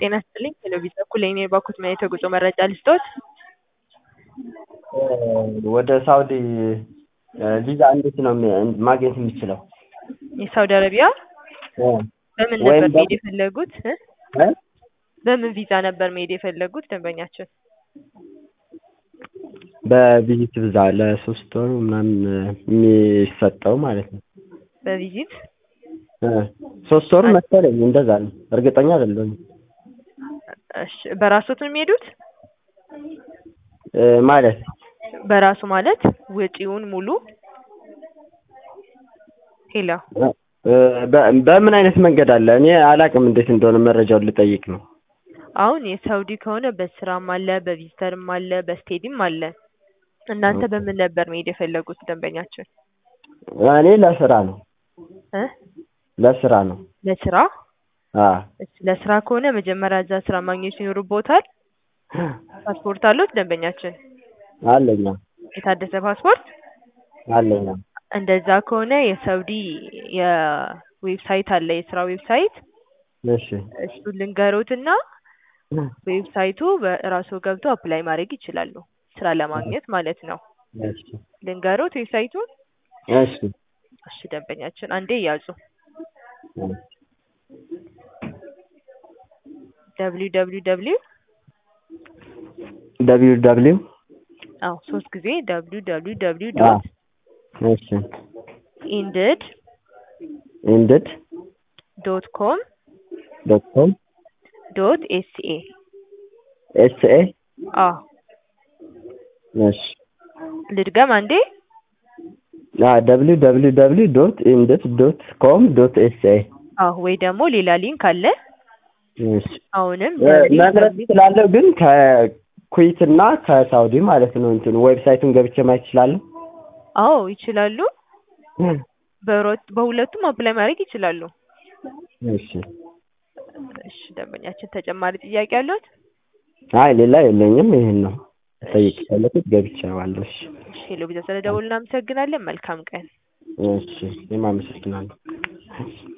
ጤና ይስጥልኝ ቴሌቪዥን በኩል የኔ ባኩት ምን የተጉዞ መረጃ ልስጥዎት? ወደ ሳውዲ ቪዛ እንዴት ነው ማግኘት የምችለው? የሳውዲ አረቢያ በምን ነበር መሄድ የፈለጉት? እ? በምን ቪዛ ነበር መሄድ የፈለጉት ደንበኛችን? በቪዚት ቪዛ ለሶስት ወር ምናምን የሚሰጠው ማለት ነው። በቪዚት እ ሶስት ወር መሰለኝ እንደዛ ነው። እርግጠኛ አይደለሁም። እሺ በራስዎት ነው የሚሄዱት? እ ማለት በራሱ ማለት ወጪውን ሙሉ ሄሎ እ በ- በምን አይነት መንገድ አለ? እኔ አላውቅም እንዴት እንደሆነ መረጃውን ልጠይቅ ነው። አሁን የሳውዲ ከሆነ በስራም አለ በቪዚተርም አለ በስቴዲም አለ። እናንተ በምን ነበር መሄድ የፈለጉት ደንበኛችን? እኔ ለስራ ነው እ ለስራ ነው። ለስራ አ እሺ ለስራ ከሆነ መጀመሪያ እዛ ስራ ማግኘት ይኖርብዎታል። ፓስፖርት አለዎት ደንበኛችን? አለኛ የታደሰ ፓስፖርት? አለኛ እንደዛ ከሆነ የሳውዲ የዌብሳይት አለ የስራ ዌብሳይት እሺ እሱን ልንገሮትና ዌብሳይቱ በራስዎ ገብተው አፕላይ ማድረግ ይችላሉ ስራ ለማግኘት ማለት ነው። እሺ ልንገሮት ዌብሳይቱን? እሺ እሺ ደንበኛችን አንዴ ያዙ። ደብሊው ደብሊው ደብሊው ደብሊው ደብሊው አዎ ሶስት ጊዜ ደብሊው ደብሊው ደብሊው አ ዶት እሺ ኢንድድ ኢንድድ ዶት ኮም ዶት ኮም ዶት ኤስኤ ኤስኤ አዎ እሺ ልድገም አንዴ አ ደብሊው ደብሊው ደብሊው ዶት ኢንድድ ዶት ኮም ዶት ኤስኤ አዎ ወይ ደግሞ ሌላ ሊንክ አለ እሺ አሁንም እ መምረጥ እችላለሁ ግን ከኩዌት እና ከሳውዲ ማለት ነው እንትኑ ዌብሳይቱን ገብቼ ማየት እችላለሁ? አዎ ይችላሉ። በሁለት በሁለቱም አፕላይ ማድረግ ይችላሉ። እሺ እሺ ደንበኛችን ተጨማሪ ጥያቄ አለዎት? አይ ሌላ የለኝም ይሄን ነው ልጠይቅ የፈለኩት ገብቼዋለሁ። እሺ እሺ ሄሎ ቪዛ ስለደወሉ እናመሰግናለን። መልካም ቀን። እሺ እኔም አመሰግናለሁ።